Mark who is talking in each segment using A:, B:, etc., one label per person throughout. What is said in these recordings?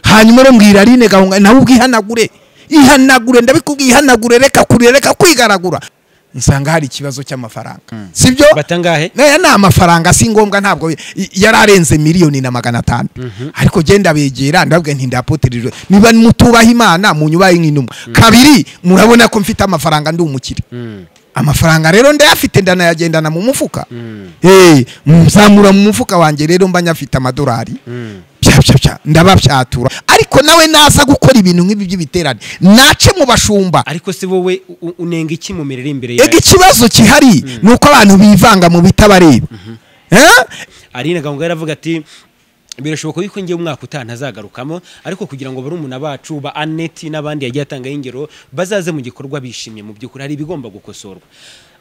A: hanyuma urambwira aline gahunga nawe ubwihanagure ihanagure ndabikubwiye ihanagure reka kurira reka kwigaragura nsanga hari ikibazo cy'amafaranga sibyo
B: batangahe
A: naya ni amafaranga si ngombwa ntabwo i- yari arenze miliyoni na magana atanu ariko genda begera ndabwe nti ndapotirirwe niba mutubaha imana munyubaye nk'intumwa kabiri murabona ko mfite amafaranga ndi umukire amafaranga rero ndayafite ndanayagendana mu mufuka Eh, nzamura mu mufuka wanjye rero mba nyafite amadolari pyacyapya ndabapyatura ariko nawe naza gukora ibintu nk'ibi by'ibiterane nace mu bashumba
B: ariko se wowe u- u- unenga iki mu mirire imbere
A: ega
B: yawe
A: ikibazo gihari ni uko abantu bivanga mu bitabareba Eh?
B: aline gahunga yaravuga ati birashoboka yuko ngiye umwaka utaha ntazagarukamwo ariko kugira ngo barumuna bacu ba aneti n'abandi yagiye atanga ingero bazaze mu gikorwa bishimye mu by'ukuri hari ibigomba gukosorwa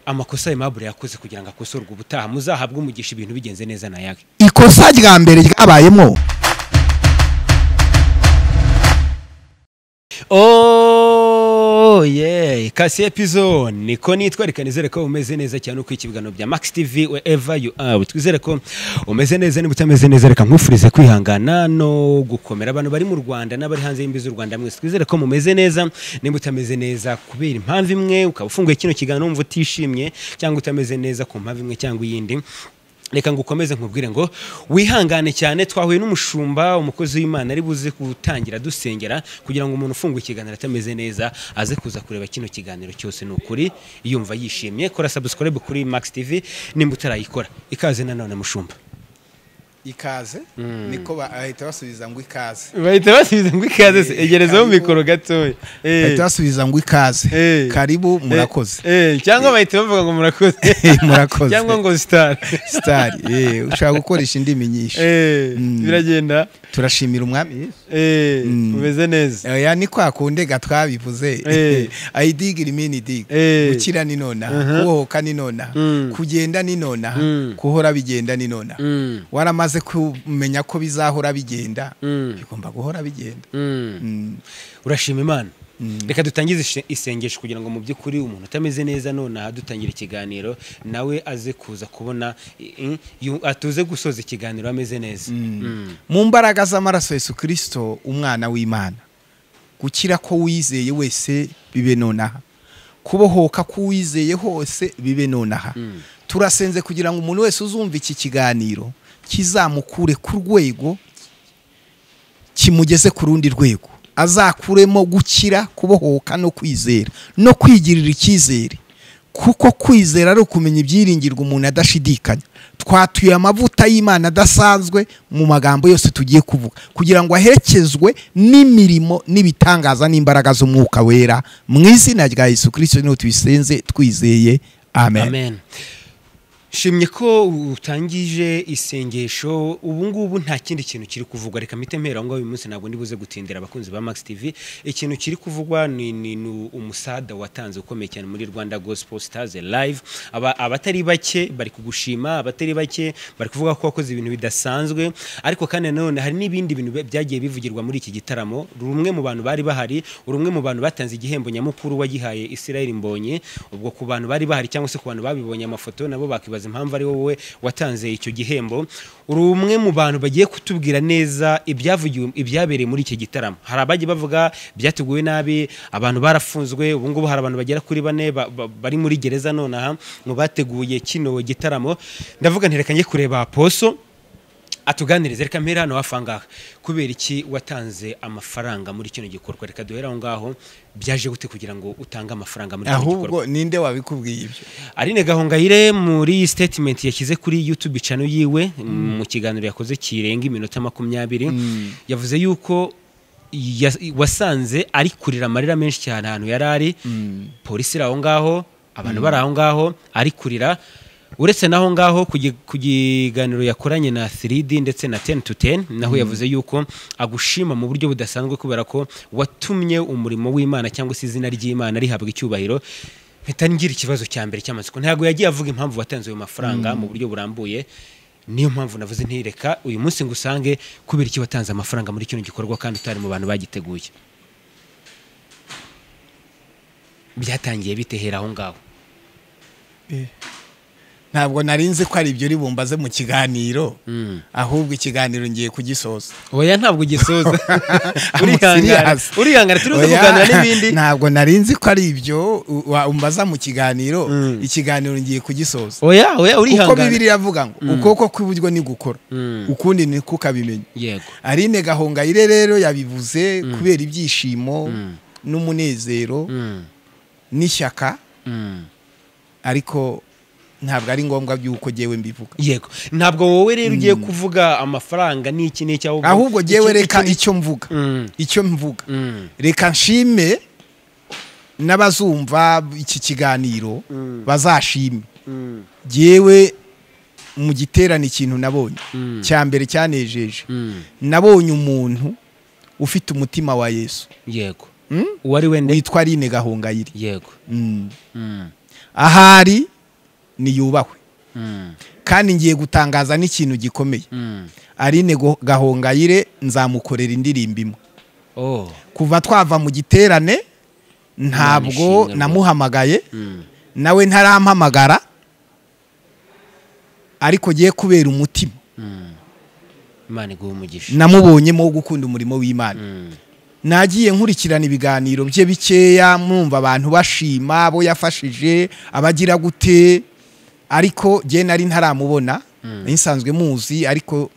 B: amakosa aimable yakoze kugira ngo akosorwe ubutaha muzahabwe umugisha ibintu bigenze neza na yawe
A: ikosa rya mbere ryabayemo
B: oye kasi epizo niko nitwa reka nizere ko umeze neza cyane uko ikibiganiro bya max tv wherever you are twizere ko umeze neza niba utameze neza reka nkufurize kwihangana no gukomera abantu bari mu rwanda n'abari hanze y'imbizi z'u rwanda mwese twizere ko mumeze neza niba utameze neza kubera impamvu imwe ukaba ufunguye kino kiganiro wumva utishimye cyangwa utameze neza ku mpamvu imwe cyangwa iyindi reka ngo ukomeze nkubwire ngo wihangane cyane twahuye n'umushumba umukozi w'imana ari buze gutangira dusengera kugira ngo umuntu ufunguye ikiganiro atameze neza aze kuza kureba kino kiganiro cyose ni ukuri yumva yishimye kora subscribe kuri max tv nimba utarayikora ikaze nanone mushumba
C: ikaze niko bahita basubiza ngo ikaze
B: bahita basubiza ngo ikaze se egerezaho mikoro gatoya
C: bahita basubiza ngo ikaze
B: Eh.
C: karibu murakoze
B: cyangwa bahita bavuga ngo murakoze
C: Murakoze.
B: cyangwa ngo sitari
C: sitari eh, ushaka gukoresha indimi nyinshi Mm.
B: biragenda
C: turashimira umwami Yesu. Mm.
B: umeze neza
C: oya ni kwa kundi gatwabivuze
B: Eh.
C: ayidiga irimini diga
B: Eh.
C: gukira ni nonaha kubohoka ni nonaha kugenda ni nonaha kuhora bigenda ni nonaha waramaze kumenya ko bizahora bigenda bigomba guhora bigenda Mm.
B: urashima imana reka dutangize ishe- isengesho kugira ngo mu by'ukuri umuntu utameze neza nonaha dutangira ikiganiro nawe aze kuza kubona i- i- yu- atuze gusoza ikiganiro ameze neza Mm.
C: mu mbaraga z'amaraso Yesu kirisito umwana w'imana gukira ko wizeye wese bibe nonaha kubohoka ko wizeye hose bibe nonaha turasenze kugira ngo umuntu wese uzumva iki kiganiro kizamukure ku rwego kimugeze ku rundi rwego azakuremo gukira kubohoka no kwizera no kwigirira icyizere kuko kwizera ari ukumenya ibyiringirwa umuntu adashidikanya twatuye amavuta y'imana adasanzwe mu magambo yose tugiye kuvuga kugira ngo aherekezwe n'imirimo n'ibitangaza n'imbaraga z'umwuka wera mu izina rya yesu kirisito niho tubisenze twizeye amen,
B: amen shimye ko utangije isengesho ubu ngubu nta kindi kintu kiri kuvugwa reka mpite mpera aho ngaho uyu munsi ntabwo ndibuze gutindira abakunzi ba max tv ikintu kiri kuvugwa ni, ni, ni umusada watanze ukomeye cyane muri rwanda gospel stars live Aba, abatari bake bari kugushima abatari bake bari kuvuga ko wakoze ibintu bidasanzwe ariko kandi nanone hari n'ibindi bintu bi- byagiye bivugirwa muri iki gitaramo rumwe mu bantu bari bahari uri umwe mu bantu batanze igihembo nyamukuru wagihaye israel mbonye ubwo ku bantu bari bahari cyangwa se ku bantu babibonye amafoto nabo bakibaza impamvu ari wowe watanze icyo gihembo uri umwe mu bantu bagiye kutubwira neza ibyavugiwe ibyabereye muri iki gitaramo hari abagiye bavuga byateguwe nabi abantu barafunzwe ubu ngubu hari abantu bagera kuri bane ba- ba- bari muri gereza nonaha mu bateguye kino gitaramo ndavuga nti reka njye kureba poso atuganirize reka mpera hano hafi ahangaha kubera iki watanze amafaranga muri kino gikorwa reka duhere aho ngaho byaje gute kugira ngo utange amafaranga muri kino gikorwa
C: ahubwo ninde wabikubwiye ibyo
B: Aline Gahongayire muri iyi statement yashyize kuri YouTube channel yiwe mu kiganiro yakoze kirenga iminota makumyabiri yavuze yuko ya- wasanze ari kurira amarira menshi cyane ahantu yari ari polisi iri aho ngaho abantu bari aho ngaho ari kurira uretse n'aho ngaho ku gi- ku kiganiro yakoranye na 3D ndetse na 10 to 10 naho yavuze yuko agushima mu buryo budasanzwe kubera ko watumye umurimo w'Imana cyangwa se izina ry'Imana rihabwa icyubahiro mpita ngira ikibazo cya mbere cy'amatsiko ntabwo yagiye avuga impamvu watanze ayo mafaranga mu buryo burambuye niyo mpamvu navuze ntireka uyu munsi ngo usange kubera iki watanze amafaranga muri kino gikorwa kandi utari mu bantu bagiteguye byatangiye bitehera aho ngaho
A: ntabwo narinzi ko ari ibyo ribumbaze mu kiganiro ahubwo ikiganiro ngiye kugisoza
B: oya ntabwo ugisoza urihangana
A: serious.
B: urihangana turi buze
A: Oya,
B: kuganira n'ibindi
A: ntabwo narinzi ko ari ibyo u- wa- umbaza mu kiganiro ikiganiro ngiye kugisoza
B: oya oya
A: uko
B: urihangana
A: bibiri iravuga ngo ukuboko kw'iburyo ni gukora
B: Mm.
A: ukundi ni kukabimenye
B: yego
A: arine gahongayire rero yabivuze kubera ibyishimo n'umunezero
B: Mm,
A: n'ishyaka
B: mm.
A: ariko ntabwo ari ngombwa by'uko jyewe mbivuga
B: yego ntabwo wowe rero ugiye kuvuga amafaranga n'iki n'iki ahubwo
A: ahubwo jyewe
B: iki-
A: reka
B: iki-
A: icyo mvuga
B: Mm,
A: icyo mvuga
B: mm,
A: reka nshime n'abazumva iki kiganiro
B: Mm.
A: bazashime
B: mm,
A: jyewe mu giterane ikintu nabonye
B: Mm.
A: cya mbere cyanejeje
B: mm.
A: nabonye umuntu ufite umutima wa yesu
B: yego
A: Mm?
B: uwari we ne
A: witwa rine gahongayire
B: yego
A: Mm.
B: Mm,
A: ahari niyubahwe
B: mm,
A: kandi ngiye gutangaza n'ikintu gikomeye
B: mm.
A: arine Go- gahongayire nzamukorera indirimbo imwe
B: oh
A: kuva twava mu giterane ntabwo
B: Ntamushimira
A: namuhamagaye
B: mm,
A: nawe ntarampamagara ariko giye kubera umutima
B: mm. imana iguha umugisha
A: namubonyemo wo gukunda umurimo w'imana
B: Mm,
A: nagiye nkurikirana ibiganiro bye bikeya mwumva abantu bashima abo yafashije abagira gute ariko jye nari ntaramubona nari nsanzwe muzi ariko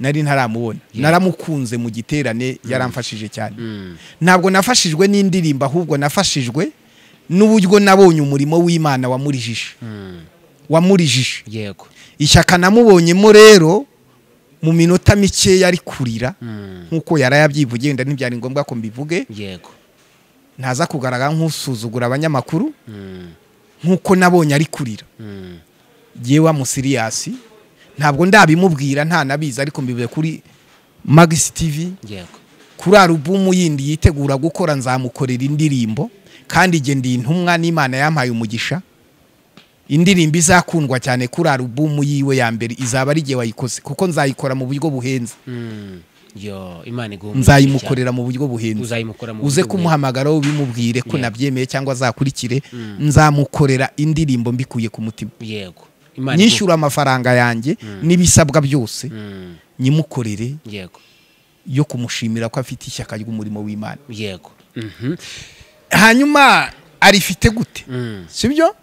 A: nari ntaramubona naramukunze mu giterane yaramfashije cyane
B: mm,
A: ntabwo nafashijwe n'indirimbo ahubwo nafashijwe n'uburyo nabonye umurimo w'imana wamurijije
B: mm.
A: wamurijije
B: yego
A: ishyaka namubonyemo rero mu minota mike yari kurira
B: Mm,
A: nk'uko yari yabyivugiye wenda ntibyari ngombwa ko mbivuge
B: yego
A: ntaza kugaragara nk'usuzugura abanyamakuru
B: Mm,
A: nk'uko nabonye ari kurira
B: mm,
A: yewe amusiriyasi ntabwo ndabimubwira nta nabizi ariko mbivuye kuri magisi tivi
B: yego
A: kuri alubumu yindi yitegura gukora nzamukorera indirimbo kandi igihe ndi intumwa n'imana yampaye umugisha indirimbo izakundwa cyane kuri alubumu yiwe ya mbere izaba ari igihe wayikoze kuko nzayikora mu buryo buhenze
B: Mm, yo imana iguha umugisha cyane.
A: nzayimukorera mu buryo buhenze
B: uzayimukora mu
A: uze
B: buryo bwe.
A: kumuhamagara wowe ubimubwire ko
B: Yeah.
A: nabyemeye cyangwa azakurikire nzamukorera indirimbo mbikuye ku mutima
B: yego imana
A: nyishyura amafaranga yanjye n'ibisabwa byose
B: iguha- Mm,
A: nyimukorere
B: yego
A: yo kumushimira ko afite ishyaka ry'umurimo w'imana
B: yego Mhm,
A: hanyuma arifite gute
B: mm,
A: sibyo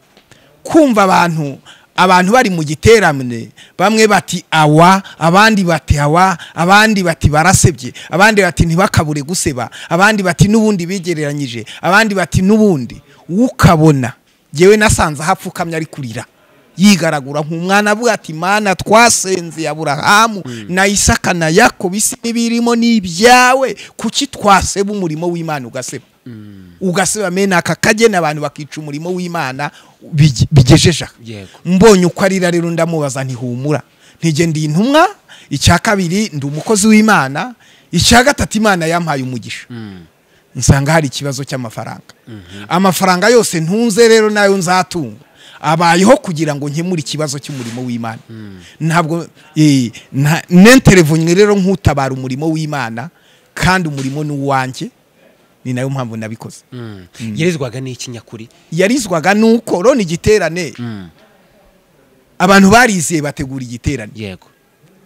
A: kumva abantu abantu bari mu giterane bamwe bati awa abandi bati awa abandi bati barasebye abandi bati ntibakabure guseba abandi bati n'ubundi bigereranyije abandi bati n'ubundi ukabona yewe nasanze ahapfukamye ari kurira yigaragura nk'umwana avuga ati mana twasenze aburahamu na isaka na yakobo isi n'ibirimo ni ibyawe kuki twaseba umurimo w'imana ugaseba ugaseba mena aka kagena abantu bakica umurimo w'imana bige- bigejeje aha
B: yego
A: mbonye uko arira rero ndamubaza ntihumura ntige ndi intumwa icya kabiri ndi umukozi w'imana icya gatatu imana yampaye umugisha
B: Mm,
A: nsanga hari ikibazo cy'amafaranga amafaranga yose ntunze rero nayo nzatunga abayeho kugira ngo nkemure ikibazo cy'umurimo w'imana ntabwo eh, nta- nenterevonywe rero nk'utabara umurimo w'imana kandi umurimo ni uwanjye ni nayo mpamvu nabikoze
B: mm. yerezwaga n'iki nyakuri
A: yarizwaga nuko roni igiterane
B: Mm,
A: abantu barizeye bategura igiterane
B: yego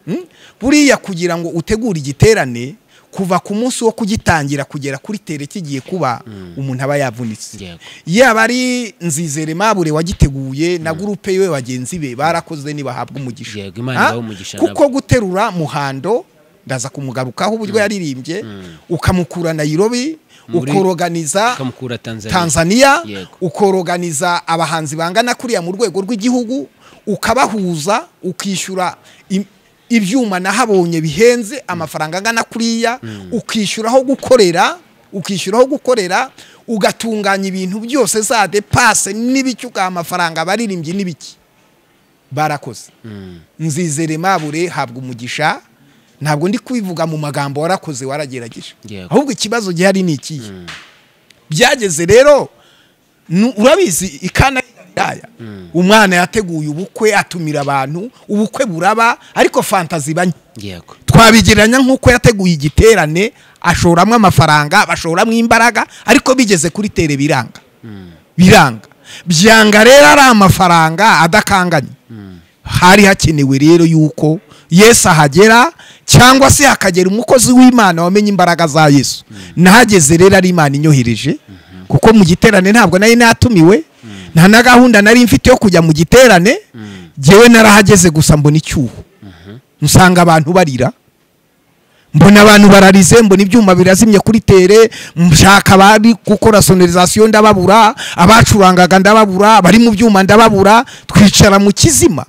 A: Mm? buriya kugira ngo utegure igiterane kuva ku munsi wo kugitangira kugera kuri tere kigiye kuba umuntu aba yavunitse
B: yego
A: yaba ari nzizere mabure wagiteguye na gurupe we bagenzi be barakoze nibahabwa umugisha
B: Yego, Imana
A: Ah?
B: ibahe umugisha
A: kuko guterura muhando ndaza kumugarukaho uburyo yaririmbye ukamukura Nairobi
B: Muri-
A: ukoroganiza
B: ukamukura tanzania
A: Tanzania
B: Yego.
A: ukoroganiza abahanzi bangana kuriya mu rwego rw'igihugu ukabahuza ukishyura im- ibyuma nahabonye bihenze amafaranga angana kuriya ukishyuraho gukorera ukishyuraho gukorera ugatunganya ibintu byose za depase n'ibiki ugaha amafaranga abaririmbyi n'ibiki barakoze
B: Mm,
A: nzizere mabure habwa umugisha ntabwo ndi kubivuga mu magambo warakoze waragerageje
B: Yego.
A: ahubwo ikibazo gihari ni ikihe byageze rero nu- urabizi ikana y'Igalilaya, umwana yateguye ubukwe atumira abantu ubukwe buraba ariko fantazi banye
B: yego
A: twabigereranya nk'uko yateguye igiterane ashoramo amafaranga bashoramo imbaraga ariko bigeze kuri tere biranga biranga byanga rero ari amafaranga adakanganye hari hakenewe rero yuko yesu ahagera cyangwa se hakagera umukozi w'imana wamenye imbaraga za yesu nahageze rero ari imana inyohereje kuko mu giterane ntabwo nari natumiwe nta na gahunda nari mfite yo kujya mu giterane ngewe narahageze gusa mbona icyuho nsanga abantu barira mbona abantu bararize mbona ibyuma birazimye kuri tere nshaka abari gukora sonorizasiyo ndababura abacurangaga ndababura bari mu byuma ndababura twicara mu kizima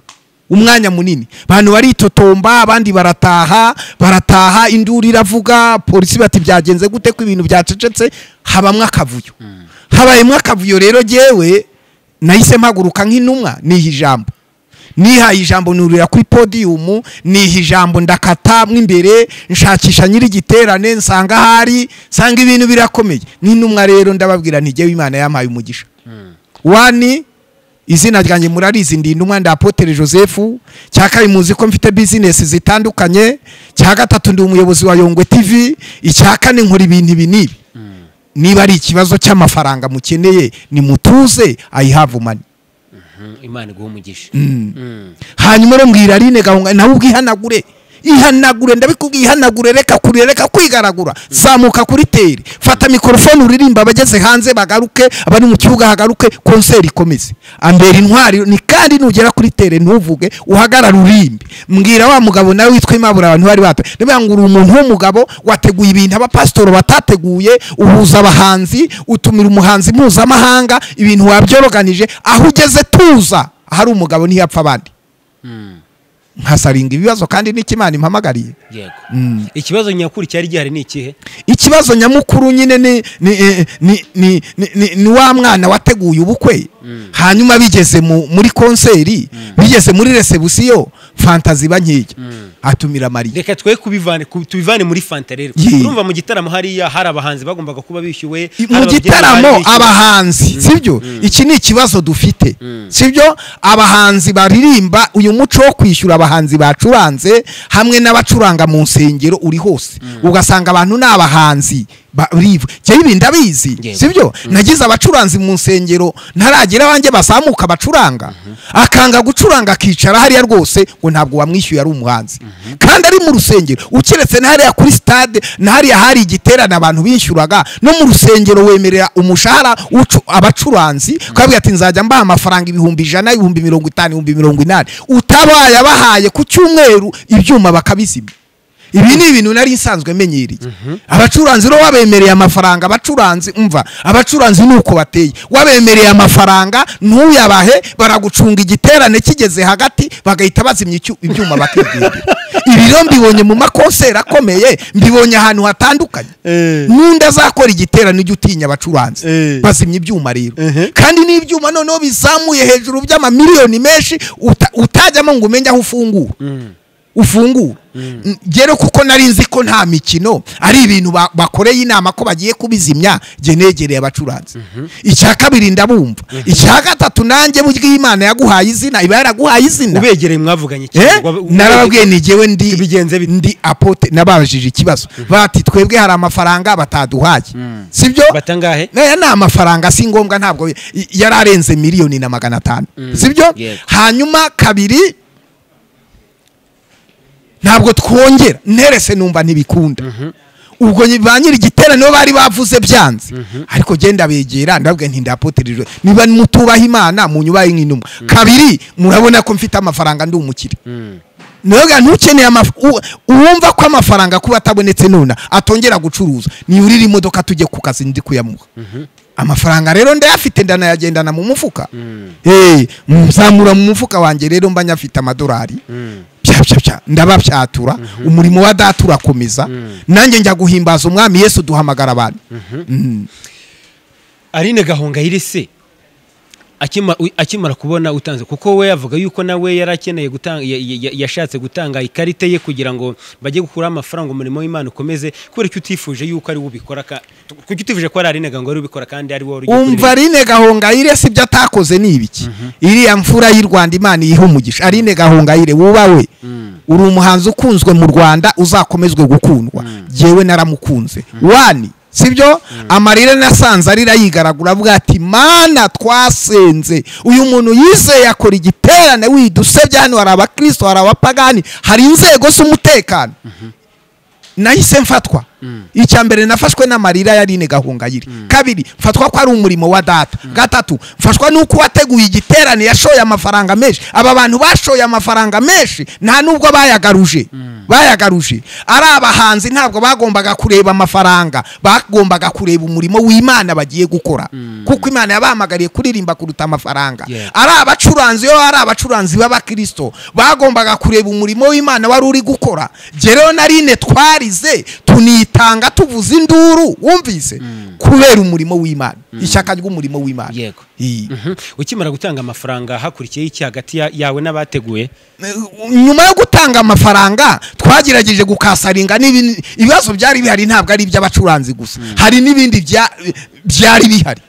A: umwanya munini abantu baritotomba abandi barataha barataha induru iravuga polisi bati byagenze gute ko ibintu byacecetse habamo akavuyo habayemo akavuyo rero ngewe nahise mpaguruka nk'intumwa niha ijambo nihaye ijambo nurira kuri podiyumu niha ijambo ndakata mo imbere nshakisha nyir'igiterane nsanga ahari nsanga ibintu birakomeye n'intumwa rero ndababwira ntigewe imana yampaye umugisha wani izina ryanjye murarizi ndi intumwa nda apotere joseph cya kabiri muzi ko mfite bizinesi zitandukanye cya gatatu ndi umuyobozi wa yongwe tv icya kane nkora ibintu ibi n'ibi niba ari ikibazo cy'amafaranga mukeneye ni mutuze ayihavu mani
B: imana iguha umugisha
A: hanyuma rero mbwira rine gahunga nawe ubwihanagure ihanagure ndabikubwiye ihanagure reka kurira reka kwigaragura zamuka kuri teri fata mikorofone uririmba abageze hanze bagaruke abari mu kibuga hagaruke konseri ikomeze ambera intwari ni kandi nugera kuri tere ntuvuge uhagarara urimbe mbwira wa mugabo nawe witwa imabura abantu bari bata ndavuga ngo uri umuntu w'umugabo wateguye ibintu abapasitoro batateguye uhuza abahanzi utumira umuhanzi mpuzamahanga ibintu wabyoroganije aho ugeze tuza ahari umugabo ntiyapfa abandi nkasaringa ibibazo kandi n'ikimana impamagariye
B: yego ikibazo nyakuri cyari gihari ni ikihe
A: ikibazo nyamukuru nyine ni ni ni ni ni ni wa mwana wateguye ubukwe hanyuma bigeze muri konseri bigeze muri resebusiyo fantazi iba nkeya atumira mariya
B: reka twe kubivane ku- tubivane muri fanta rero
A: Ye.
B: urumva mu gitaramo hariya hari abahanzi bagombaga kuba bishyuwe hari
A: mu
B: ababyinnyi
A: gitaramo
B: bari bishyuwe.
A: abahanzi sibyo iki ni ikibazo dufite sibyo abahanzi baririmba uyu muco wo kwishyura abahanzi bacuranze hamwe n'abacuranga mu nsengero uri hose ugasanga abantu ni abahanzi barivu njyewe ibi ndabizi
B: Yego.
A: sibyo nagize abacuranzi mu nsengero ntaragira abanjye bazamuka bacuranga akanga gucuranga akicara hariya rwose ngo ntabwo wamwishyuye ari umuhanzi kandi ari mu rusengero ukiretse na hariya kuri stade na hariya hari igiterane abantu bishyuraga no mu rusengero wemerera umushahara ucu- abacuranzi ukabwira ati nzajya mbaha amafaranga ibihumbi ijana ibihumbi mirongo itanu ibihumbi mirongo inani utabaye abahaye ku cyumweru ibyuma bakabizimya ibi ni ibintu nari nsanzwe menyereye abacuranzi rero wabemereye amafaranga abacuranzi umva abacuranzi ni uko bateye wabemereye amafaranga ntuyabahe baragucunga igiterane kigeze hagati bagahita bazimya icyu- ibyuma bakibwirira ibi rero mbibonye mu makonseri akomeye mbibonye ahantu hatandukanye n'undi azakora igiterane ujya utinya abacuranzi
B: Eh.
A: bazimya ibyuma rero kandi n'ibyuma noneho bizamuye hejuru by'amamiliyoni menshi uta- utajyamo ngo umenye aho ufungura ufungura ngero kuko nari nzi ko nta mikino ari ibintu ba- bakoreye inama ko bagiye kubizimya njye negereye abacuranzi icya kabiri ndabumva icya gatatu nanjye burya imana yaguhaye izina iba yaraguhaye izina
B: ubegereye mwavuganye
A: Eh?
B: Wab-
A: narababwiye ni njyewe ndi
B: Bigenze bite?
A: ndi apote nababajije ikibazo bati twebwe hari amafaranga bataduhaye sibyo
B: batangahe
A: naya ni amafaranga si ngombwa ntabwo i- yari arenze miliyoni na magana atanu sibyo
B: yego.
A: hanyuma kabiri ntabwo twongera nterese numva ntibikunda ubwo nyi- ba nyiri igiterane bo bari bavuze byanze ariko genda begera ndabwe nti ndapotereje niba mutubaha imana munyubaye nk'intumwa kabiri murabona ko mfite amafaranga ndi umukire ntuga ntukeneye amaf- u- uwumva ko amafaranga kuba atabonetse none atongera gucuruza niyurira imodoka tujye ku kazi ndi kuyamuha amafaranga rero ndayafite ndanayagendana mu mufuka Eh, nzamura mu mufuka wanjye rero mba nyafite amadolari pyacyapya ndabapyatura umurimo wa data urakomeza nanjye njya guhimbaza umwami yesu duhamagara abantu
B: Aline Gahongayire se akima- u- akimara kubona utanze kuko we yavuga yuko nawe yari akeneye gutanga ya- ya- ya- yashatse gutanga ikarita ye kugira ngo bajye gukuraho amafaranga umurimo w'Imana ukomeze kubera ko utifuje yuko ari we ubikora ka- kuko utifuje ko ari Aline Gahongayire ubikora kandi ari wowe
A: umva Aline Gahongayire si ibyo atakoze ni ibiki iriya mfura y'u Rwanda imana iyiha umugisha Aline Gahongayire wuba we uri umuhanzi ukunzwe mu Rwanda uzakomezwe gukundwa jewe naramukunze wani sibyo amarira nasanze arira yigaragura avuga ati mana twasenze uyu muntu yizeye akora igiterane widusebye hano hari abakirisito hari abapagani hari inzego z'umutekano nahise mfatwa icya mbere nafashwe n'amarira yarine gahungayire kabiri mfatwa ko ari umurimo wa data gatatu mfashwa n'uko uwateguye igiterane yashoye amafaranga menshi aba bantu bashoye amafaranga menshi nta nubwo bayagaruje bayagaruje ari abahanzi ntabwo bagombaga kureba amafaranga bagombaga kureba umurimo w'imana bagiye gukora kuko imana yabahamagariye kuririmba kuruta amafaranga ari abacuranzi iyo ari abacuranzi b'abakirisito bagombaga kureba umurimo w'imana wari uri gukora gereyo na rine twarize tunita tanga tuvuza induru wumvise kubera umurimo w'imana ishyaka ry'umurimo w'imana
B: yego ukimara gutanga amafaranga hakurikiyeho iki hagati yawe n'abateguye
A: nyuma yo gutanga amafaranga twagerageje gukasaringa ibibazo byari bihari ntabwo ari iby'abacuranzi gusa hari n'ibindi byari bihari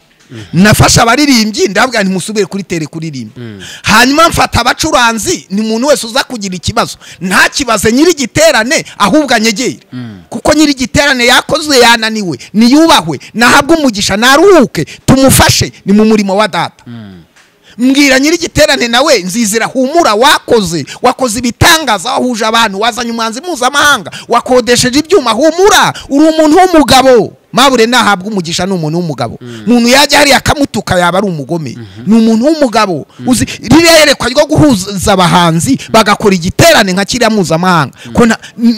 A: nafashe abaririmbyi ndabwira ntimusubire kuri tere kuririmba hanyuma mfata abacuranzi ni umuntu wese uza kugira ikibazo ntakibaze nyiri igiterane ahubwo anyegere kuko nyiri igiterane yakoze yananiwe niyubahwe nahabwe umugisha naruhuke tumufashe ni mu murimo wa data mbwira nyiri igiterane nawe nzizira humura wakoze wakoze ibitangaza wahuje abantu wazanye umwanzi mpuzamahanga wakodesheje ibyuma humura uri umuntu w'umugabo mabure nahabwa umugisha ni umuntu w'umugabo umuntu yajya hariya akamutuka yaba ari umugome ni umuntu w'umugabo uzi ririya yerekwa ryo guhuza abahanzi bagakora igiterane nka kiriya mpuzamahanga ko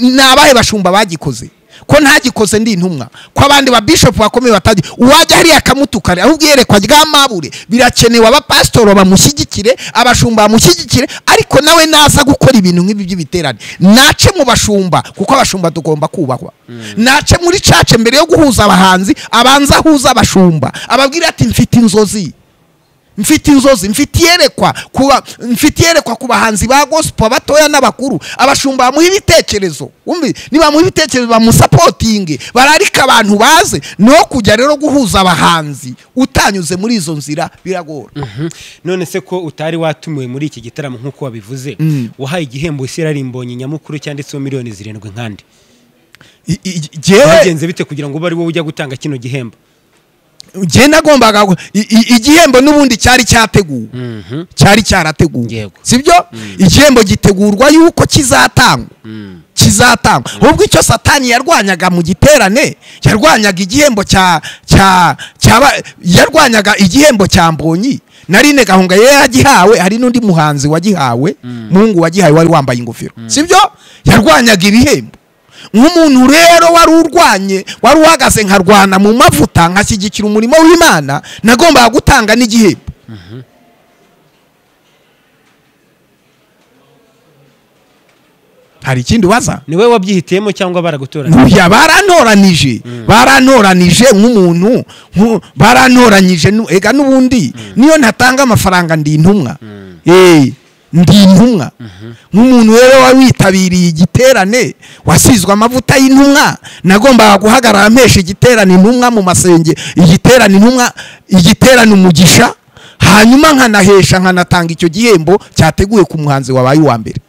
A: ni abahe bashumba bagikoze ko ntagikoze ndi intumwa ko abandi ba bishopu bakomeye batagira uwajya hariya akamutukana ahubwo iyerekwa rya mabure birakenewe abapasitoro bamushyigikire abashumba bamushyigikire ariko nawe naza gukora ibintu nk'ibi by'ibiterane nace mu bashumba kuko abashumba tugomba kubahwa nace muri cace mbere yo guhuza abahanzi abanza ahuza abashumba ababwira ati mfite inzozi mfite inzozi mfite iyerekwa kuba mfite iyerekwa ku bahanzi ba gospel abatoya n'abakuru abashumba bamuha ibitekerezo umbi nibamuha ibitekerezo bamusapotinge bararika abantu baze no kujya rero guhuza abahanzi utanyuze muri izo nzira biragora
B: none se ko utari watumiwe muri iki gitaramo nk'uko wabivuze wahaye igihembo isi yararimbonye nyamukuru cyanditseho miliyoni zirindwi nkandi byagenze bite kugira ngo ube ari wowe ujya gutanga kino gihembo
A: ugenda agombaga igihembo n'ubundi cyari cyateguwe cyari cyarateguwe sibyo igihembo gitegurwa yuko kizatangwa kizatangwa ahubwo icyo satani yarwanyaga mu giterane yarwanyaga igihembo cya cya yarwanyaga igihembo cya mbonyi narine gahunga yari yagihawe hari n'undi muhanzi wagihawe muhungu wagihawe wari wambaye ingofero sibyo yarwanyaga ibihembo nk'umuntu rero wari urwanye wari uhagaze nkarwana mu mavuta nkashyigikira umurimo w'imana nagombaga gutanga n'igihembo hari ikindi ubaza
B: niwe wabyihitiyemo cyangwa baragatoranije
A: ntuya barantoranije barantoranije nk'umuntu barantoranyije ega n'ubundi niyo ntatanga amafaranga ndi intumwa ndi intumwa nk'umuntu rero witabiriye igiterane wasizwe amavuta y'intumwa nagombaga guhagarara mpesha igiterane intumwa mu masenge igiterane intumwa igiterane umugisha hanyuma nkanahesha nkanatanga icyo gihembo cyateguwe ku muhanzi wabaye uwa mbere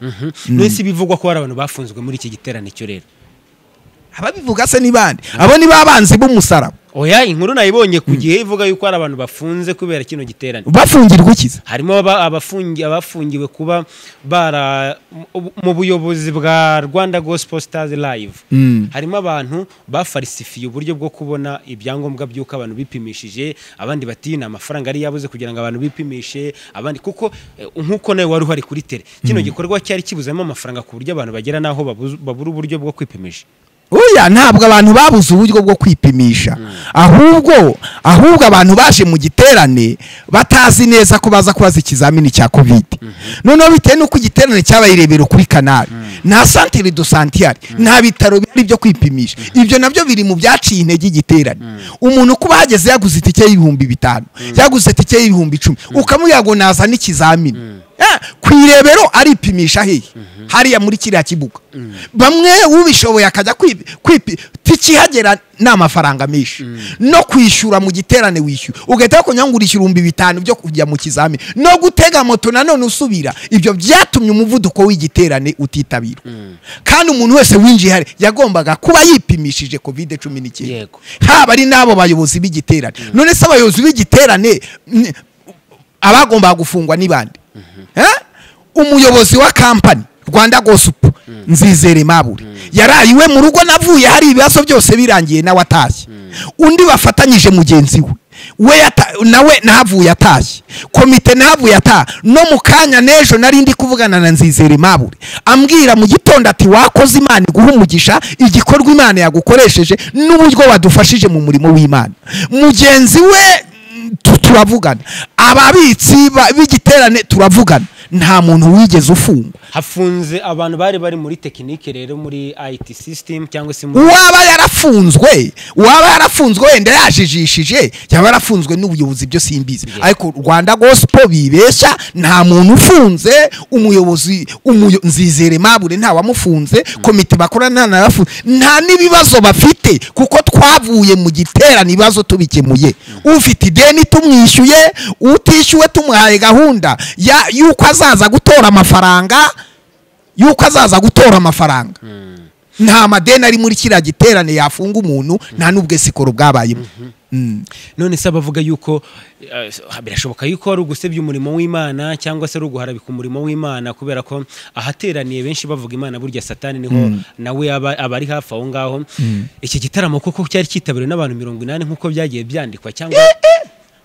B: mbese bivugwa ko hari abantu bafunzwe muri iki giterane cyo rero
A: ababivuga se ni bande abo ni babanzi b'umusaraba
B: oya inkuru nayibonye ku gihe ivuga yuko hari abantu bafunze kubera kino giterane
A: bafungirwa ikiza
B: harimo abafungiwe kuba bara mu buyobozi bwa rwanda gospel stars live harimo abantu bafarisifiye uburyo bwo kubona ibyangombwa by'uko abantu bipimishije abandi bati ni amafaranga ari yabuze kugira ngo abantu bipimishe abandi kuko nk'uko nawe wari uhari kuri tere kino gikorwa cyari kibuzemo amafaranga ku buryo abantu bagera n'aho babura uburyo bwo kwipimisha
A: oya ntabwo abantu babuze uburyo bwo kwipimisha ahubwo ahubwo abantu baje mu giterane batazi neza ko baza kubaza ikizamini cya kovide noneho bitewe n'uko igiterane cyabaye irebero kuri kanari nta santere do santiyari nta bitaro bihari byo kwipimisha ibyo nabyo biri mu byaciye intege igiterane umuntu kuba ahageze yaguze itike y'ibihumbi bitanu yaguze itike y'ibihumbi icumi ukamuyago naza n'ikizamini ku irebero aripimisha hehe hariya muri kiriya kibuga bamwe ubishoboye akajya tikihagera ni amafaranga menshi no kwishyura mu giterane wishyura ugahita bakongera ngo urishyura ibihumbi bitanu byo kujya mu kizamini no gutega moto nanone usubira ibyo byatumye umuvuduko w'igiterane utitabirwa kandi umuntu wese winjiye hari yagombaga kuba yipimishije kovide cumi n'icyenda
B: Yego.
A: haba ari n'abo bayobozi b'igiterane none se abayobozi b'igiterane ni- abagombaga gufungwa ni bande Eh? umuyobozi wa kampani rwanda gosupu nzizere mabure yarayiwe mu rugo navuye hari ibibazo byose birangiye nawe atashye undi bafatanyije mugenzi we we yata- nawe nahavuye atashye komite nahavuye ataha no mu kanya n'ejo nari ndi kuvugana na nzizere mabure ambwira mu gitondo ati wakoze imana iguha umugisha igikorwa imana yagukoresheje n'uburyo wadufashije mu murimo w'imana mugenzi we tu- turavugana ababitsi ba- b'igiterane turavugana nta muntu wigeze ufungwa
B: hafunze abantu bari bari muri tekinike rero muri IT system cyangwa se muri
A: uwaba yarafunzwe uwaba yarafunzwe wenda yajijishije yaba yarafunzwe n'ubuyobozi byo simbizi ariko rwanda gospel bibeshya nta muntu ufunze umuyobozi umuyo, nzizere mabure nta wamufunze komite bakorana nta nabafunze nta n'ibibazo bafite kuko twavuye mu giterane ibibazo tubikemuye ufite ideni tumwishyuye utishyuwe tumuhaye gahunda ya- y'uko azaza gutora amafaranga y'uko azaza gutora amafaranga nta madeni ari muri kiriya giterane yafunga umuntu nta n'ubwo sikoro bwabayemo Mm.
B: none se abavuga yuko eh, birashoboka yuko ari ugusebya umurimo w'Imana cyangwa se ari uguharabika umurimo w'Imana kubera ko ahateraniye benshi bavuga Imana burya satani niho nawe aba aba ari hafi aho ngaho iki gitaramo koko cyari cyitabiriwe n'abantu mirongo inani nk'uko byagiye byandikwa cyangwa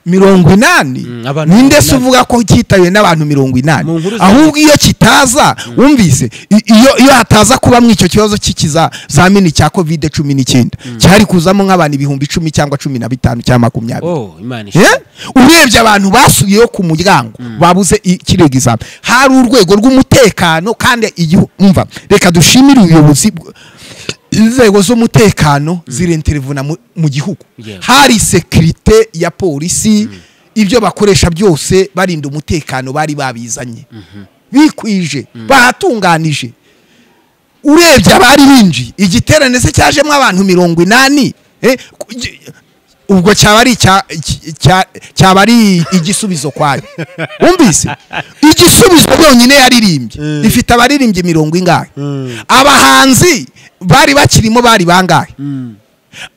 A: mirongo inani
B: Mm, abantu
A: ninde
B: mirongo
A: se
B: inani.
A: uvuga ko cyitabiwe n'abantu mirongo inani
B: Mu nkuru za-
A: ahubwo iyo kitaza wumvise i- iyo iyo hataza kubamo icyo kibazo cy'ikizamini cya kovide cumi n'icyenda cyari kuzamo nk'abantu ibihumbi icumi cyangwa cumi na bitanu cyangwa makumyabiri
B: oh
A: Eh?
B: Imana ishimwe.
A: urebye abantu basubiyeho ku muryango babuze i- kiriya egizame hari urwego rw'umutekano kandi igihu umva reka dushimire ubuyobozi bw- inzego z'umutekano zirenterevuna mu- mu gihugu
B: Yeah.
A: hari sekirite ya polisi ibyo bakoresha byose barinda umutekano bari babizanye bikwije bahatunganije urebye abari binjiye igiterane se cyajemo abantu mirongo inani eh, ku- gi- ubwo cyaba ari icya- iki- cya- cyaba ari igisubizo kwayo wumvise igisubizo byonyine yaririmbye ifite abaririmbyi mirongo ingahe abahanzi bari bakirimo bari bangahe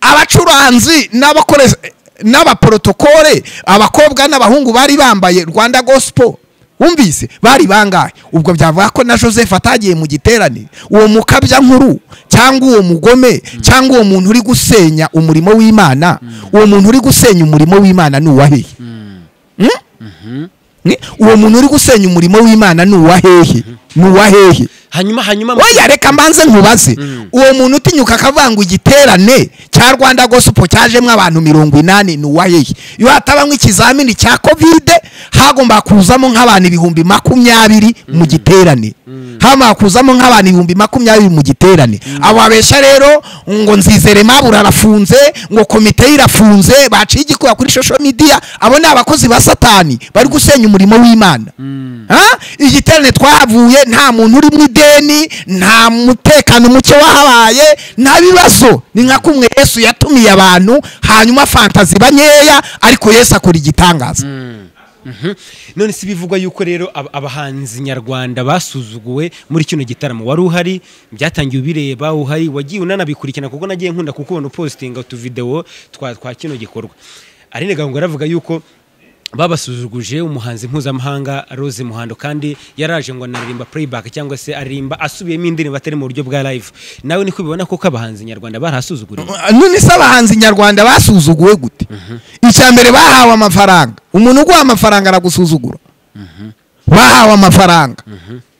A: abacuranzi n'abakoresha n'abaporotokole abakobwa n'abahungu bari bambaye rwanda gospel wumvise bari bangahe ubwo byavuga ko na joseph atagiye mu giterane uwo mukabya nkuru cyangwa uwo mugome cyangwa uwo muntu uri gusenya umurimo w'imana uwo muntu uri gusenya umurimo w'imana ni uwahehe Mm? Ni- uwo muntu uri gusenya umurimo w'imana ni uwahehe ni uwahehe
B: hanyuma hanyuma mu-
A: oya reka mbanze nkubaze uwo muntu utinyuka akavanga igiterane cya rwanda gospel cyajemo abantu mirongo inani ni uwahehe iyo hatabamo ikizamini cya kovide hagomba kuzamo nk'abantu ibihumbi makumyabiri mu giterane hagomba kuzamo nk'abantu ibihumbi makumyabiri mu giterane abo babeshya rero ngo nzizere mabura arafunze ngo komite ye irafunze baciye igikuba kuri social media abo ni abakozi ba satani bari gusenya umurimo w'imana Ha? igiterane twahavuye nta muntu uri mu ideni nta mutekano muke wahabaye nta bibazo ni nka kumwe yesu yatumiye abantu hanyuma fantazi banyeya ariko yesu akora igitangaza
B: Mhm. none si bivugwa yuko rero ab- abahanzi nyarwanda basuzuguwe muri kino gitaramo wari uhari byatangiye ubireba uhari wagiye unanabikurikirana kuko nagiye nkunda kukubona upositinga utuvidewo twa, twa kino gikorwa Aline Gahungu yaravuga yuko babasuzuguje umuhanzi mpuzamahanga Rose Muhando kandi yaraje ngo anaririmba playback cyangwa se aririmba asubiyemo indirimbo atari mu buryo bwa live nawe niko ubibona koko abahanzi nyarwanda barahasuzuguriwe
A: none se abahanzi nyarwanda basuzuguwe gute icya mbere bahawe amafaranga umuntu uguha amafaranga aragusuzugura bahawe amafaranga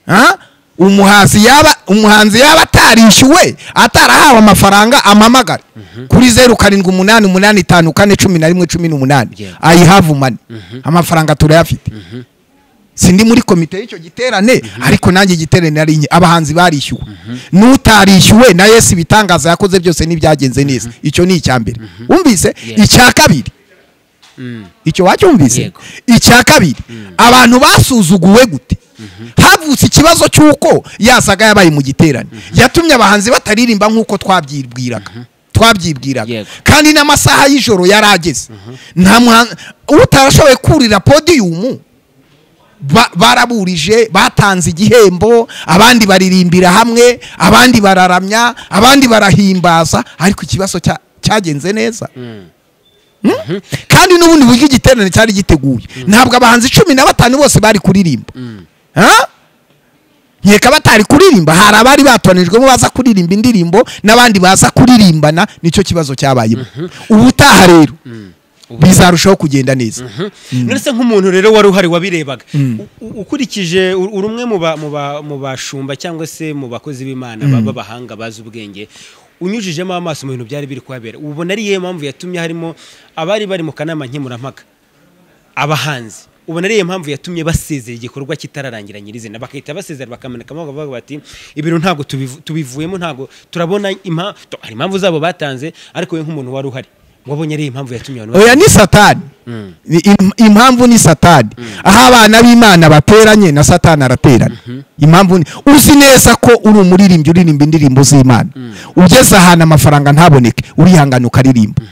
A: Ha? umuhanzi yaba umuhanzi yaba atarishyuwe atarahawe amafaranga amamagare kuri zeru karindwi umunani umunani itanu kane cumi na rimwe cumi n'umunani
B: Yeah.
A: ayihavu mani amafaranga turayafite sindi muri komite y'icyo giterane ariko nanjye igiterane nari nke abahanzi barishyuwe n'utarishyuwe na yesu ibitangaza yakoze byose ntibyagenze neza icyo ni icya mbere wumvise
B: Yeah.
A: icya kabiri icyo wacyumvise
B: Yego.
A: icya kabiri abantu basuzuguwe gute havutse ikibazo cy'uko yasaga yabaye mu giterane yatumye abahanzi bataririmba nk'uko twabyibwiraga twabyibwiraga
B: Yego.
A: kandi n'amasaha y'ijoro yari ageze nta muhanzi utarashoboye kurira podiyumu ba- baraburije batanze igihembo abandi baririmbira hamwe abandi bararamya abandi barahimbaza ariko ikibazo cya- cyagenze neza Mm? kandi n'ubundi buryo igiterane cyari giteguye ntabwo abahanzi cumi na batanu bose bari kuririmba Ha? nkeka batari kuririmba hari abari batoranijwemo baza kuririmba indirimbo n'abandi baza kuririmbana nicyo kibazo cyabayemo ubutaha rero bizarushaho kugenda neza
B: none se nk'umuntu rero wari uhari wabirebaga U- u- ukurikije uri uri umwe mu ba- mu ba- mu bashumba cyangwa se mu bakozi b'imana ba- b'abahanga bazi ubwenge unyujijemo amaso mu bintu byari biri kuhabera ubona ari iyihe mpamvu yatumye harimo abari bari mu kanama nkemurampaka abahanzi ubona ariyo mpamvu yatumye basezera igikorwa kitararangira nyirizina bagahita basezera bakamanika amaboko bavuga bati ibintu ntabwo tubivu- tubivuyemo ntabwo turabona impa- tu- hari impamvu zabo batanze ariko we nk'umuntu wari uhari wabonye ari impamvu yatumye abantu
A: oya ni satani Ni im- impamvu ni satani aho abana b'imana bateranye na satani araterana impamvu ni uzi neza ko uri umuririmbyi uririmba indirimbo z'imana ugeze ahantu amafaranga ntaboneke urihangana ukaririmba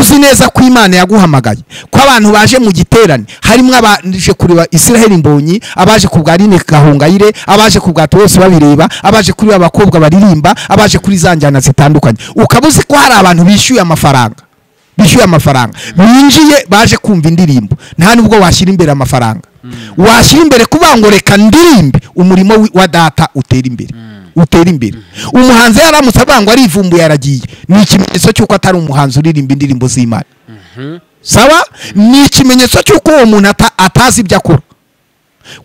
A: uzi neza ko imana yaguhamagaye ko abantu baje mu giterane harimo abaje kureba israheli mbonyi abaje ku bwa rine gahongayire abaje ku bwa bose babireba abaje kuri ba bakobwa baririmba abaje kuri za njyana zitandukanye ukaba uzi ko hari abantu bishyuye amafaranga bishyuye amafaranga binjiye baje kumva indirimbo nta nubwo washyira imbere amafaranga washyira imbere kuvuga ngo reka ndirimbe umurimo wi- wa data utera imbere utera imbere umuhanzi yaramutse avuga ngo arivumbuye aragiye ni ikimenyetso cy'uko atari umuhanzi uririmba indirimbo z'imana sawa ni ikimenyetso cy'uko uwo muntu ata- atazi ibyo akora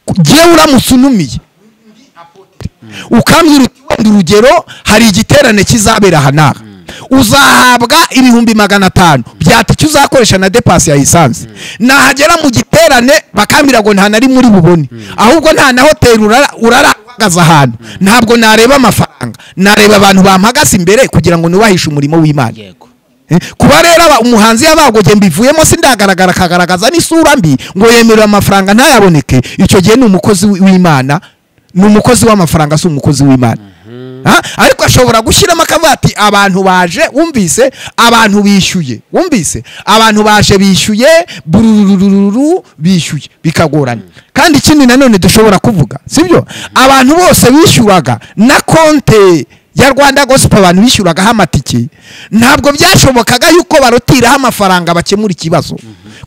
A: Ku- jyewe uramutse unumiye ukambwira uti wenda urugero hari igiterane kizabera aha n'aha uzahabwa ibihumbi magana atanu byata icyo uzakoresha na depasi ya esanse nahagera mu giterane bakambwira ngo nta nari muri bubone ahubwo nta na hoteli urara- uraragaza ahantu ntabwo nareba amafaranga nareba abantu bampagaze imbere kugira ngo nubahishe umurimo w'imana
B: yego
A: Eh, kuba rero aba- umuhanzi yabagoge mbivuyemo sindagaragara akagaragaza n'isura mbi ngo yemerera amafaranga ntayaboneke icyo gihe ni umukozi wi- w'imana ni umukozi w'amafaranga si umukozi w'imana Ha? ariko ashobora gushyiramo akavuga ati abantu baje wumvise abantu bishyuye wumvise abantu baje bishyuye burururururu bishyuye bikagorana kandi ikindi nanone dushobora kuvuga sibyo abantu bose bishyuraga na konte ya rwanda gospel abantu bishyuragaho amatike ntabwo byashobokaga yuko barotiraho amafaranga bakemura ikibazo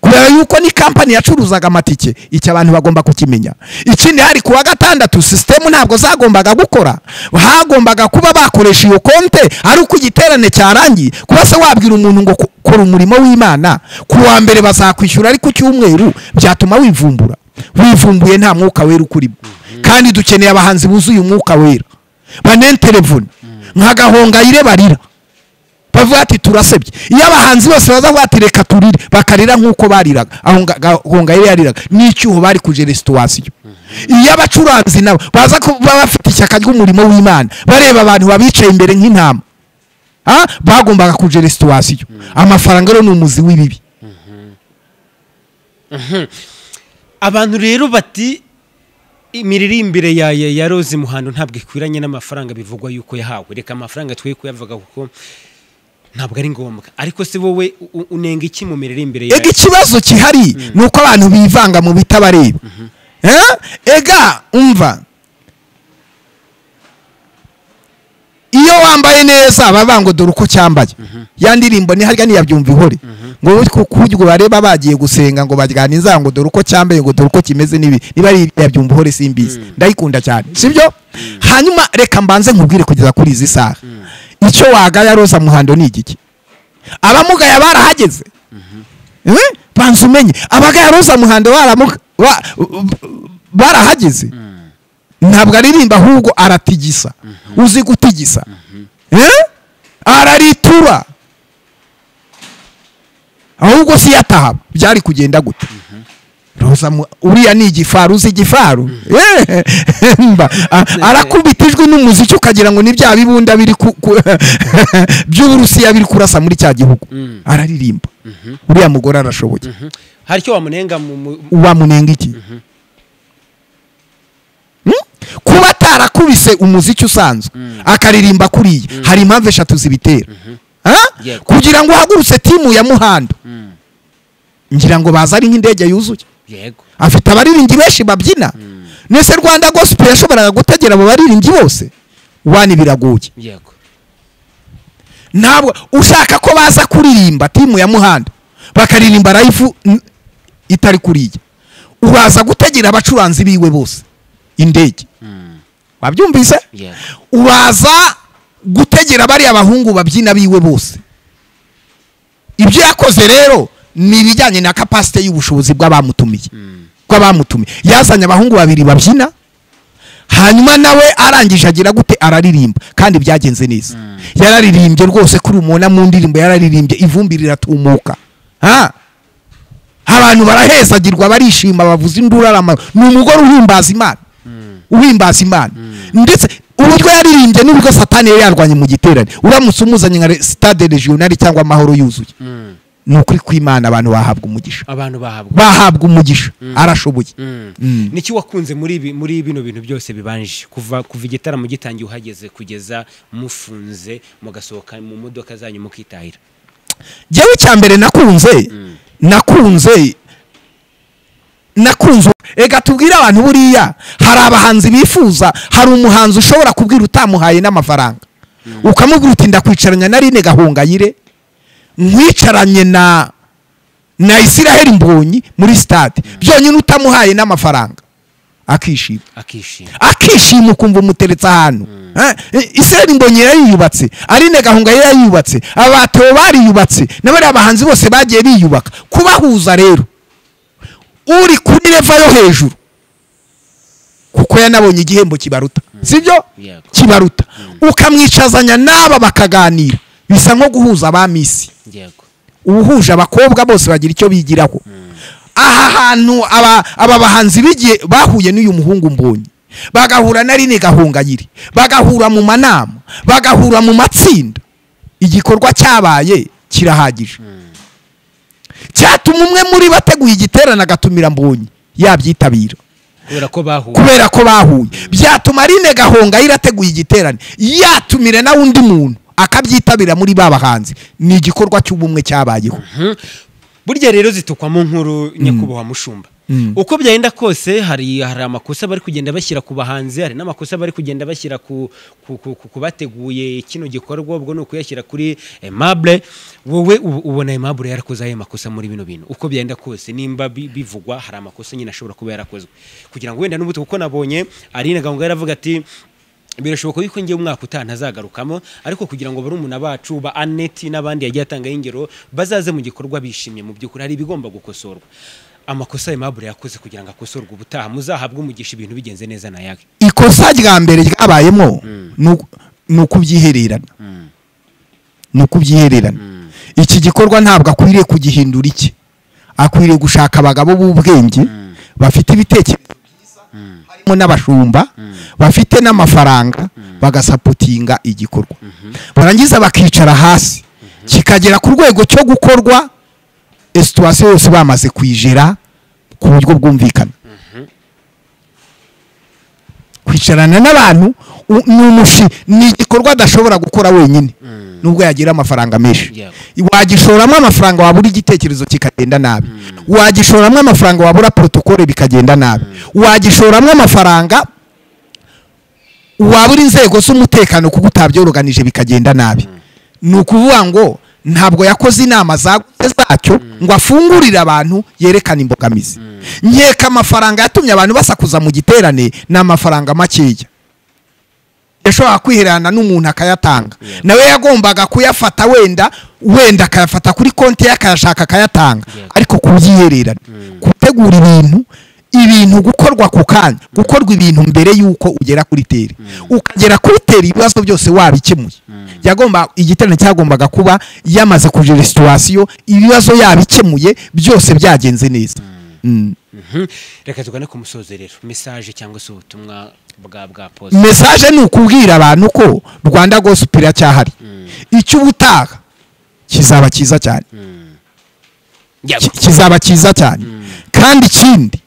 A: kubera yuko ni kampani yacuruzaga amatike icyo abantu bagomba kukimenya ikindi hari ku wa gatandatu sisitemu ntabwo zagombaga gukora hagombaga kuba bakoresha iyo konte ari uko igiterane cyarangiye kuba se wabwira umuntu ngo ko- kora umurimo w'imana ku wa mbere bazakwishyura ariko cyumweru byatuma wivumbura wivumbuye nta mwuka wera ukurimo kandi dukeneye abahanzi buzuye umwuka wera banenterevune nka gahongayire barira bavuga ati turasebye iyo abahanzi bose baza kuvuga ati reka turire bakarira nk'uko bariraga aho nga- gahongayire yariraga n'icyuho bari kuje resitowasiyo iyo abacuranzi nabo baza kuba bafite ishyaka ry'umurimo w'imana bareba abantu babicaye imbere nk'intama Ah, bagombaga kuje resitowasiyo amafaranga rero ni umuzi w'ibibi
B: abantu rero bati imiririmbire ya ya, ya Rose Muhando ntabwo ikwiranye n'amafaranga bivugwa yuko yahawe reka amafaranga twe kuyavuga kuko ntabwo ari ngombwa ariko se wowe u- u- unenga iki mu miririmbire ya
A: ega ikibazo gihari ni uko abantu bivanga mu bitabareba Eh? ega umva iyo wambaye neza baba ngo dore uko cyambaye ya ndirimbo ni harya niyabyumva ihore ngo kuryo bareba bagiye gusenga ngo baryana inzara ngo dore uko cyambaye ngo dore uko kimeze n'ibi niba ari iyabyumva ihore simbizi ndayikunda cyane sibyo hanyuma reka mbanze nkubwire kugeza kuri izi saha icyo wagaya roza muhando ni igiki abamugaya barahageze Eh? banza umenye abagaya roza muhando baramuka- ba- barahageze ntabwo aririmba ahubwo aratigisa uzi gutigisa Eh? araritura ahubwo si yataha byari kugenda gute roza mu- uriya ni igifaru uzi igifaru Eh, mba, a- arakubita ijwi n'umuziki ukagira ngo ni bya bibunda biri ku- ku- by'uburusiya biri kurasa muri cya gihugu araririmba uriya mugore arashoboye
B: hari icyo wamunenga mu mu-
A: wamunenga iki kuba atarakubise umuziki usanzwe akaririmba kuriya hari impamvu eshatu zibitera Ah?
B: Yego.
A: kugira ngo uhagurutse timu ya muhanda ngira ngo baza ari nk'indege yuzuye
B: yego
A: afite abaririmbyi benshi babyina nese rwanda gospel yashoboraga gutegera abo baririmbyi bose wani biragoye
B: yego
A: ntabwo ushaka ko baza kuririmba timu ya muhanda bakaririmba live n- itari kuriya uraza gutegera abacuranzi biwe bose indege wabyumvise
B: yego
A: uraza gutegera bariya abahungu babyina biwe bose ibyo yakoze rero ni ibijyanye na kapasite y'ubushobozi bw'abamutumiye bw'abamutumiye yazanye abahungu babiri babyina hanyuma nawe arangije agira gute araririmba kandi byagenze neza yararirimbye rwose kuri umubona mu ndirimbo yararirimbye ivumbi riratumuka ha abantu barahezagirwa barishima bavuza induru arama ni umugore uhimbaza imana uhimbaza imana ndetse uburyo yaririmbye n'ubwo satani yari yarwanye mu giterane uramutse umuzanye nka re- stade regionali cyangwa amahoro yuzuye ni ukuri kw'imana abantu bahabwa umugisha
B: abantu bahabwa
A: bahabwa umugisha arashoboye Mm.
B: niki wakunze muri ibi muri bino bintu byose bibanje kuva kuva igitaramo gitangiye uhageze kugeza mufunze mugasohoka mu modoka zanyu mukitahira
A: jyewe icya mbere nakunze nakunze nakunze ega tubwire abantu buriya hari abahanzi bifuza hari umuhanzi ushobora kubwira utamuhaye n'amafaranga ukamubwira uti ndakwicaranya na rine gahongayire nkwicaranye na na isiraheli mbonyi muri sitade byonyine utamuhaye n'amafaranga akishima
B: akishima
A: akishima ukumva umuteretse ahantu Eh, israel mbonyi yariyubatse arine gahunga yari yariyubatse abateo bariyubatse n'abariya bahanzi bose bagiye biyubaka kubahuza rero uri kuri leva yo hejuru kuko yanabonye igihembo kibaruta sibyo
B: Yego.
A: kibaruta ukamwicazanya n'aba bakaganira bisa nko guhuza abamisi
B: yego
A: uwuhuje abakobwa bose bagira icyo bigiraho aha hantu aba aba bahanzi bigiye bahuye n'uyu muhungu mbonyi bagahura na rine gahungayire bagahura mu manama bagahura mu matsinda igikorwa cyabaye kirahagije cyatuma umwe muri bo ateguye igiterane agatumira mbonyi yabyitabira
B: kubera ko bahuye
A: kubera ko bahuye byatuma rine gahonga irateguye igiterane yatumire nawe undi muntu akabyitabira muri ba bahanzi ni igikorwa cy'ubumwe cyabayeho
B: burya rero zitukwamo nkuru nyakubahwa mushumba uko byagenda kose hari hari amakosa bari kugenda bashyira ku bahanzi hari n'amakosa bari kugenda bashyira ku ku- ku- ku- ku bateguye kino gikorwa ubwo ni ukuyashyira kuri aimable wowe ubu- ubona aimable yarakoze ayo makosa muri bino bintu uko byagenda kose nimba bi- bivugwa hari amakosa nyine ashobora kuba yarakozwe kugira ngo wenda n'ubuto kuko nabonye arine gahunga yaravuga ati birashoboka yuko ngiye umwaka utaha ntazagarukamo ariko kugira ngo barumuna bacu ba aneti n'abandi yagiye atangaho ingero bazaze mu gikorwa bishimye mu by'ukuri hari ibigomba gukosorwa amakosa aimable yakoze kugira ngo akosorwe ubutaha muzahabwe umugisha ibintu bigenze neza na yawe
A: ikosa rya mbere ryabayemo ni uku- ni ukubyihererana ni ukubyihererana iki gikorwa ntabwo akwiriye kugihindura iki akwiriye gushaka abagabo b'ubwenge bafite ibitekerezo byiza harimo n'abashumba bafite n'amafaranga bagasapotinga igikorwa barangiza bakicara hasi kikagera ku rwego cyo gukorwa situwasiyo yose bamaze kuyijera ku buryo bwumvikana kwicarana n'abantu u- ni umushi ni igikorwa adashobora gukora wenyine nubwo yagira amafaranga menshi
B: Yego.
A: wagishoramo amafaranga wabura igitekerezo kikagenda nabi wagishoramo amafaranga wabura porotokole bikagenda nabi wagishoramo amafaranga wabura inzego z'umutekano kuko utabyoroganije bikagenda nabi ni ukuvuga ngo ntabwo yakoze inama zagutse zacyo ngo afungurire abantu yerekane imbogamizi nkeka amafaranga yatumye abantu basakuza mu giterane ni amafaranga makeya yashoboraga kwihererana n'umuntu akayatanga nawe yagombaga kuyafata wenda wenda akayafata kuri konti ye akayashaka akayatanga
B: Yeah.
A: ariko kubyihererana gutegura ibintu ibintu gukorwa ku kanya gukorwa ibintu mbere y'uko ugera kuri teri ukagera kuri teri ibibazo byose wabikemuye yagomba igiterane cyagombaga kuba yamaze kujera situwasiyo ibibazo yabikemuye byose byagenze neza Mm.
B: reka tugane ku musozo rero mesaje cyangwa se ubutumwa bwa bwa posi
A: mesaje ni ukubwira abantu ko rwanda gospel iracyahari icyo ubutaha kizaba cyiza cyane
B: Yego.
A: ki- kizaba cyiza cyane kandi ikindi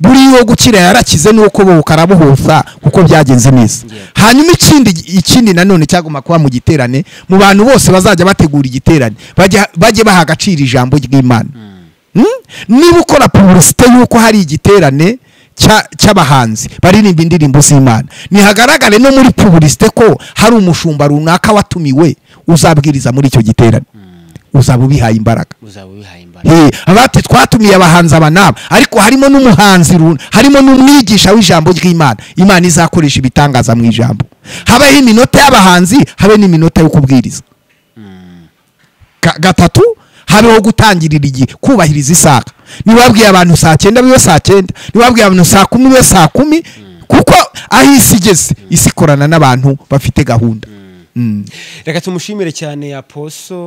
A: buriya gukira yarakize nuko buhuka arabuhuza kuko byagenze neza hanyuma ikindi ikindi nanone cyagomba kuba mu giterane mu bantu bose bazajya bategura igiterane bajye baha agaciro ijambo ry'imana niba ukora puburisite y'uko hari igiterane cy'abahanzi baririmba indirimbo z'imana ntihagaragare no muri puburisite ko hari umushumba runaka watumiwe uzabwiriza muri icyo giterane uzaba ubihaye imbaraga abati twatumiye abahanzi aba n'aba ariko harimo n'umuhanzi harimo n'umwigisha w'ijambo ry'imana imana izakoresha ibitangaza mu ijambo habeho iminota y'abahanzi habe n'iminota yo kubwiriza gatatu habeho gutangirira igihe kubahiriza isaha ntibabwiye abantu saa cyenda bibe saa cyenda ntibabwiye abantu saa kumi bibe saa kumi kuko aho isi igeze isi ikorana n'abantu bafite gahunda
B: reka tumushimire cyane aposo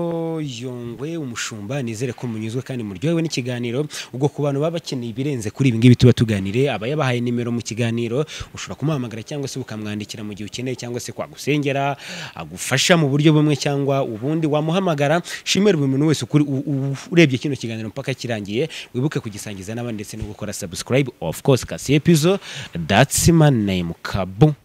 B: yongwe umushumba nizere ko munyuzwe kandi muryohewe n'ikiganiro ubwo ku bantu baba bakeneye ibirenze kuri ibi ngibi tuba tuganire aba yabahaye nimero mu kiganiro ushobora kumuhamagara cyangwa se ukamwandikira mu gihe ukeneye cyangwa se kwagusengera agufasha mu buryo bumwe cyangwa ubundi wamuhamagara shimira buri muntu wese urebye kino kiganiro mpaka kirangiye wibuke kugisangiza n'abandi ndetse no gukora subscribe of course kasi epizo that's my name kabu